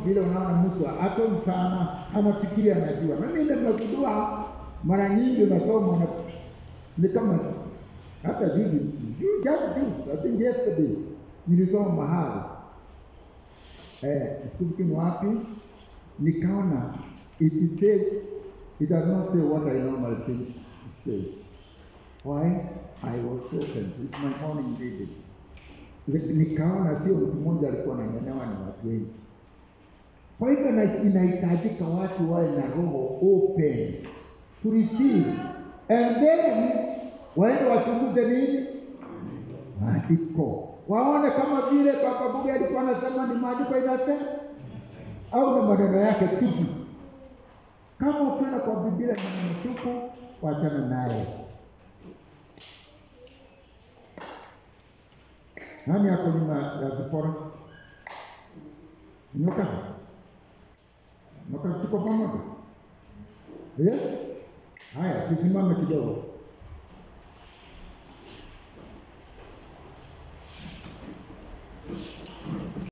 vile unaona mtu atom sana anafikiri anajua. Na mimi nimegundua mara nyingi unasoma na ni kama hata juzi ju- just juzi, I think yesterday nilisoma mahali eh, sikumbuki ni wapi, nikaona it says it does not say what I normally think it says. Why? I was so confused. It's my morning reading. Ni- Nikaona sio mtu mmoja alikuwa ananyenewa ni watu wengi. Kwa hivyo ina- inahitajika watu wawe na roho open to receive and then waende wachunguze nini maandiko, waone kama vile Baba Buge alikuwa anasema ni maandiko inasema au ni maneno yake tupu. Kama ukiona kwa Biblia ni maneno tupu, wachana naye. Nani ako nyuma ya Zipora? Nyoka? Nyoka tuko pamoja? Eh? Haya, tusimame kidogo.